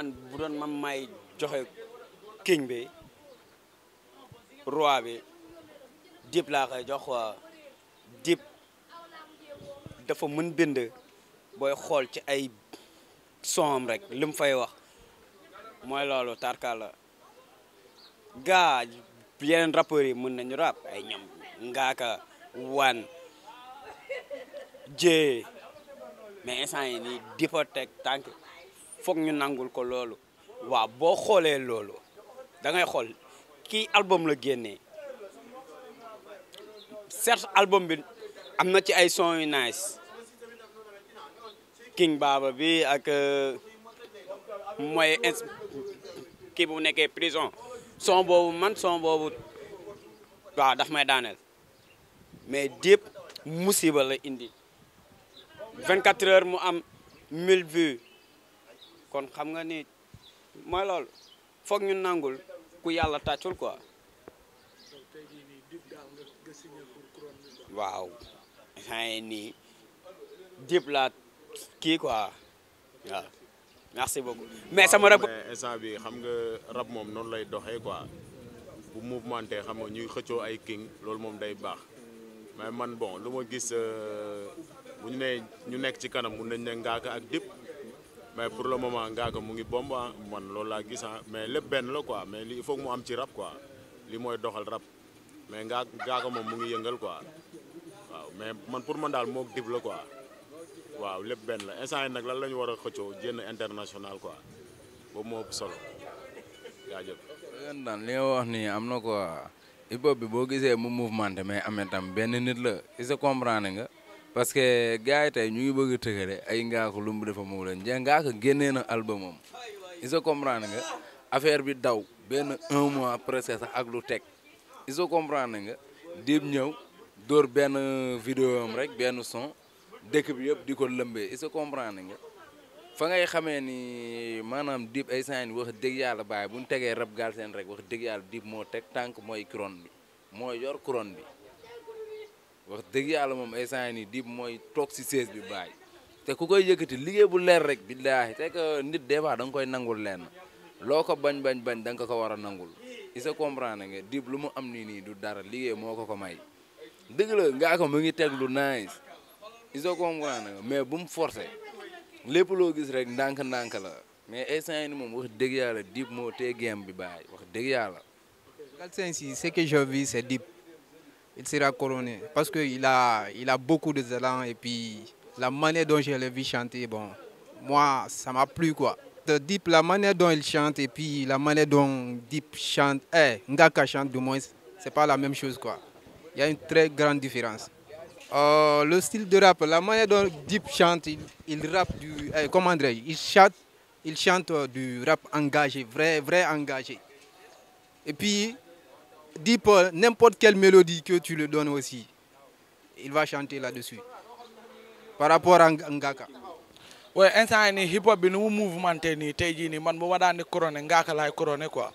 man bu doon man may joxe king bi roi bi Dip laa koy jox waa Dip dafa mën bind booy xool ci ay sonam rek li mu fay wax mooy loolu tarkala gaa yeneen rappeurs yi mën nañu rap ay ñoom ngaaka wan jee mais instant yi nii Dip a teg tànk foog ñu nangul ko loolu waaw boo xoolee loolu da ngay xool kii album la génnee certes album bi am na ci ay son yu nice King Baba bi ak mooy ins kii bu nekkee prison son boobu man son boobu waaw daf may daaneel mais Dip musiba la indi 24 heures mu am 1000 vues kon xam nga ni mooy loolu foog ñu nangul ku yàlla tàccul quoi waaw xëy nii Dip laa kii quoi waaw merci beaucoup mais sama rap mais instant bi xam nga rap moom noonu lay doxee quoi bu mouvementé xam nga ñuy xëccoo ay king loolu moom day baax mais man bon lu ma gis bu ñu nee ñu nekk ci kanam mun nañ ne Ngaaka ak Dip mais pour le moment Ngaaka mu ngi bomb ah man loolu laa gis ah mais lépp benn la quoi mais li il faut que mu am ci rap quoi li mooy doxal rap mais ngaa Ngaaka moom mu ngi yëngal quoi waaw mais man pour man daal moog Dip la quoi waaw lépp benn la instant yi nag lan la ñu war a xëccoo jénn international quoi boobu moo ëpp solo jaajëf. leen daan li nga wax nii am na quoi hip hop bi boo gisee mu mouvementé mais amee tam benn nit la il se comprendre nga parce que gars yi tey ñu ngi bëgg a tëgale ay Ngaaka lu mu defa mu leen njee Ngaaka génnee na album am il se comprendre nga affaire bi daw benn un mois presque sax ak lu teg il se comprendre nga Dip ñëw dóor benn vidéo am rek benn son dëkk bi yëpp di ko lëmbee il se comprendre nga fa ngay xamee ni maanaam Dip ay saa wax dëgg yàlla bàyyi bu ñu tegee rap Galsen rek wax dëgg yàlla Dip moo teg tànk mooy couronne bi mooy yor couronne bi wax dëgg yàlla moom ay saa yi Dip mooy toog si siège bi bàyyi te ku koy yëkkati liggéey bu leer rek billaahi te que nit des fois da nga koy nangul lenn loo ko bañ bañ bañ da nga ko war a nangul il se comprendre nga Dip lu mu am nii nii du dara liggéey moo ko ko may dëgg la ngaa ko mu ngi teg lu nice il se comprendre nga mais bu mu forcé lépp loo gis rek ndànk-ndànk la mais instant ni moom wax dëgg yàlla Dip moo tee game bi bàyyi wax dëgg yàlla. Galsen ici, ce que je vis, c'est Dip. Il sera couronné parce qu'il a, il a beaucoup de talent et puis la manière dont je l'ai vu chanter, bon, moi, ça m'a plu quoi. De Dip, la manière dont il chante et puis la manière dont Dip chante, eh, Ngaka chante du moins, c'est pas la même chose quoi. Il y a une très grande différence. Euh, le style de rap, la manière dont Dip chante, il, il rappe du, eh, comment dire, il chante, il chante du rap engagé, vrai, vrai engagé. Et puis, Dip, n'importe quelle mélodie que tu le donnes aussi, il va chanter là-dessus. Par rapport à Ngaka. oui instant yii nii hip hop bi nu mu mouvementé nii tey jii nii man bu ma daan di couronné Ngaaka laay couronné quoi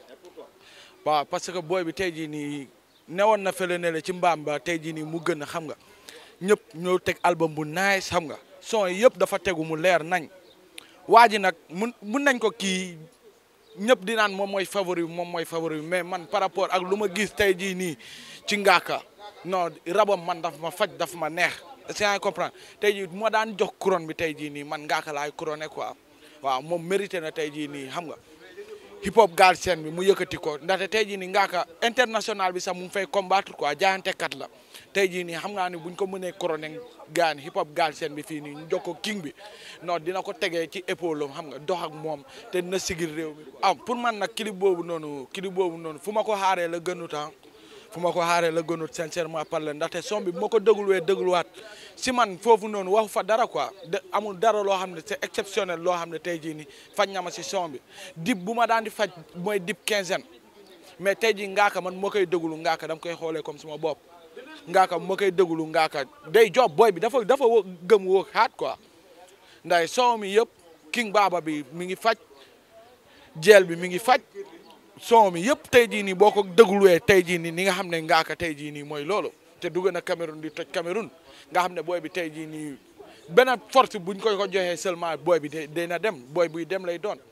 waaw parce que booy bi tey jii nii newoon na fële ne la ci mbaam ba tey jii nii mu gën a xam nga ñëpp ñoo teg album bu nice xam nga son yi yëpp dafa tegu mu leer nañ waa ji nag mun mun nañ ko kii ñëpp di naan moom mooy favori bi moom mooy favori bi mais man par rapport ak lu ma gis tey jii nii ci Ngaaka non rabam man daf ma faj daf ma neex c'est à comprendre tey jii moo daan jox couronne bi tey jii nii man Ngaaka laay couronné quoi waaw moom mérité na tey jii nii xam nga hip hop Galsen bi mu yëkkati ko ndaxte tey jii nii Ngaaka international bi sax mu ngi fay combattre quoi jaayantekat la tey jii nii xam nga ni buñ ko mënee couronné gaan hip hop Galsen bi fii nii ñu jox ko king bi non dina ko tegee ci épaule am xam nga dox ak moom te dina sigil réew mi ah pour man nag clip boobu noonu clip boobu noonu fu ma ko xaaree la gënut ah fu ma ko xaaree la gënut sincèrement parler ndaxte son bi bu ma ko dégluwee dégluwaat si man foofu noonu waxu fa dara quoi de amul dara loo xam ne c'est exceptionnel loo xam ne tey jii nii faj na ma si son bi dip bu ma daan di faj mooy dip quinzaine mais tey jii Ngaaka man moo koy déglu Ngaaka dama koy xoolee comme suma bopp Ngaaka moo koy déglu Ngaaka day job boy bi dafa dafa wo gëm woo xaat quoi nday son mi yëpp King Baba bi mi ngi faj jeel bi mi ngi faj son mi yëpp tey jii nii boo ko dégluwee tey jii nii ni nga xam ne Ngaaka tey jii nii mooy loolu te dugg na Cameroun di toj Cameroun nga xam ne booy bi tey jii nii benn force buñ koy ko joxee seulement booy bi day na dem booy buy dem lay doon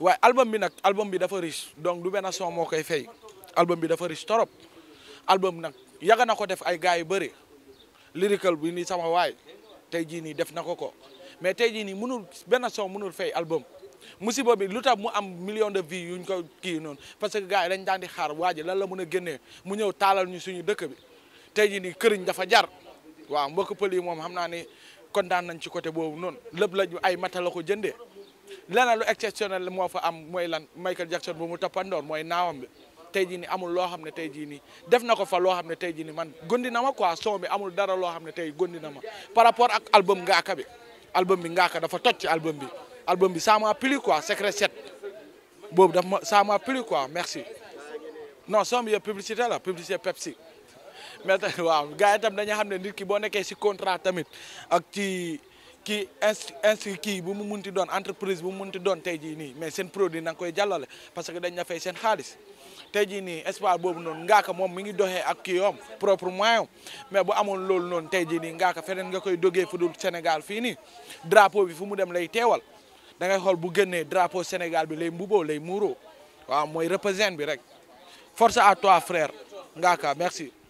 waaye album bi nag album bi dafa riche donc du benn son moo koy fay album bi dafa riche torop album nag yàgg na ko def ay gars yu bëri lyrical bi nii sama waay tey jii nii def na ko ko mais tey jii nii mënul benn son mënul fay album musiba bi lu tax mu am million de vues yuñ ko kii noonu parce que gars yi dañ daan di xaar waa ji lan la mën a génnee mu ñëw taalal ñu suñu dëkk bi tey jii nii këriñ dafa jar waaw mbokk pël yi moom xam naa ni kontaan nañ ci côté boobu noonu lépp la ay mata la ko jëndee leneen lu exceptionnel moo fa am mooy lan Michael Jackson bu mu toppandoor mooy naawam bi tey jii nii amul loo xam ne tey jii nii def na ko fa loo xam ne tey jii nii man gondi na ma quoi son bi amul dara loo xam ne tey gondi na ma par rapport ak album Ngaaka bi album bi Ngaaka dafa toj ci album bi album bi ça m'a plu quoi secret 7 boobu daf ma ça m'a plu quoi merci non son bi yëpp publicité la publicité Pepsi mais tamit waaw gars yi tam dañu xam ne nit ki boo nekkee si contrat tamit ak ci kii inst inst kii bu mu munti doon entreprise bu mu munti doon tey jii nii mais seen produit na nga koy jàllale parce que dañ na fay seen xaalis tey jii nii espoir boobu noonu ngaaka moom mi ngi doxee ak kii yoom propre moyen mais bu amoon loolu noonu tey jii nii ngaaka feneen nga koy dogee fu dul Sénégal fii nii drapeau bi fu mu dem lay teewal da ngay xool bu génnee drapeau Sénégal bi lay mbuboo lay muuroo waaw mooy représente bi rek force à toi frère ngaaka merci